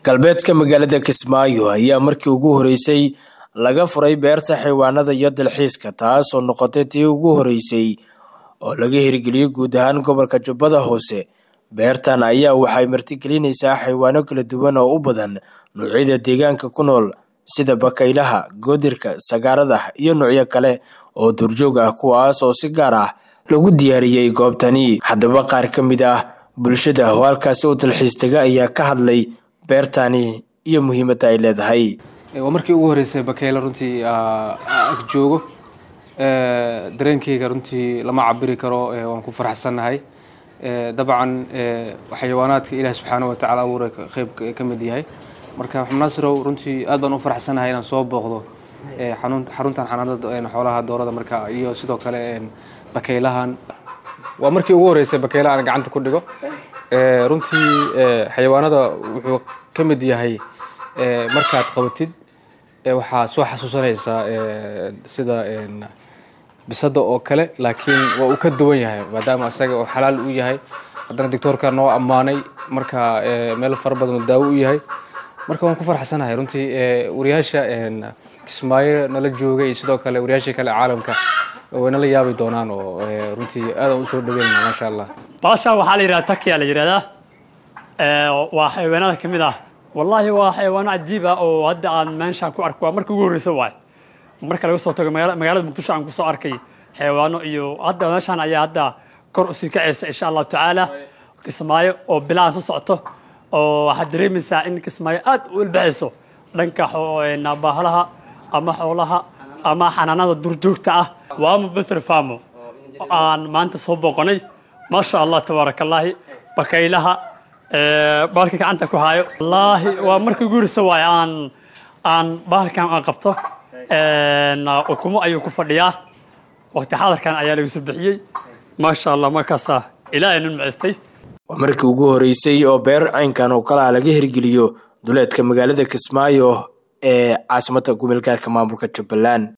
galbeedka magaalada kismaayo ayaa markii ugu horeysay laga furay beerta xayawaanada iyo dalxiiska taas oo noqotay tii ugu horeysay oo laga hirgeliyey guud ahaan gobolka jubbada hoose beertan ayaa waxay martigelinaysaa xayawaano kala duwan oo u badan noocyada deegaanka ku nool sida bakaylaha goodirka sagaarada iyo noocyo kale oo duurjoog ah kuwaas oo si gaar ah lagu diyaariyey goobtani haddaba qaar ka mid ah bulshada oo halkaasi u dalxiis taga ayaa ka hadlay beertani iyo muhiimadda ay leedahay waa markii ugu horeysay bakeyle runtii ag joogo dareenkeyga runtii lama cabiri karo waan ku faraxsannahay dabcan xayawaanaadka ilaah subxaana watacaala abuuray qeyb ka mid yahay marka xubnaasirow runtii aad baan u faraxsannahay inaan soo booqdo xaruntan xanaanada xoolaha doorada marka iyo sidoo kale bakeylahan waa markii ugu horeysay bakeyle aan gacanta ku dhigo runtii xayawaanada wuxuu ka mid yahay markaad qabatid waxaa soo xasuusanaysaa sida bisada oo kale laakiin waa uu ka duwan yahay maadaama isaga oo xalaal u yahay haddana doctoorka noo ammaanay marka meel fara badan daawo u yahay marka waan ku farxsanahay runtii wariyaasha kismaayo nala jooga iyo sidoo kale wariyaasha kale caalamka way nala yaabi doonaan oo runtii aadaan usoo dhaweynana maasha allah baasha waxaa la yidhahda takiya la yidhahdaa waa xayawaanada ka mid ah wallaahi waa xayawaano cajiib ah oo hadda aan meeshaan ku arko waa marka ugu horreysa waay marka laga soo tago magaalada muqdisho aan kusoo arkay xayawaano iyo hadda meeshaan ayaa hadda kor usii kacaysa insha allahu tacaala kismaayo oo bilaha soo socoto oo waxaad dareemaysaa in kismaayo aad u ilbaxayso dhanka baahalaha ama xoolaha ama xanaanada durjoogta ah waama beter famo aan maanta soo booqonay maasha allah tabaaraka allaahi bakaylaha bahalka gacanta ku haayo wallaahi waa markii ugu horeysa waay aan aan bahalkan aan qabto ukumo ayuu ku fadhiyaa waqti xadarkan ayaa laga soo bixiyey maasha allah markaasaa ilaahay nun maceystay waa markii ugu horeysay oo beer caynkan oo kale ah laga hirgeliyo duleedka magaalada kismaayo ee caasimadda gobolgaarka maamulka jubbaland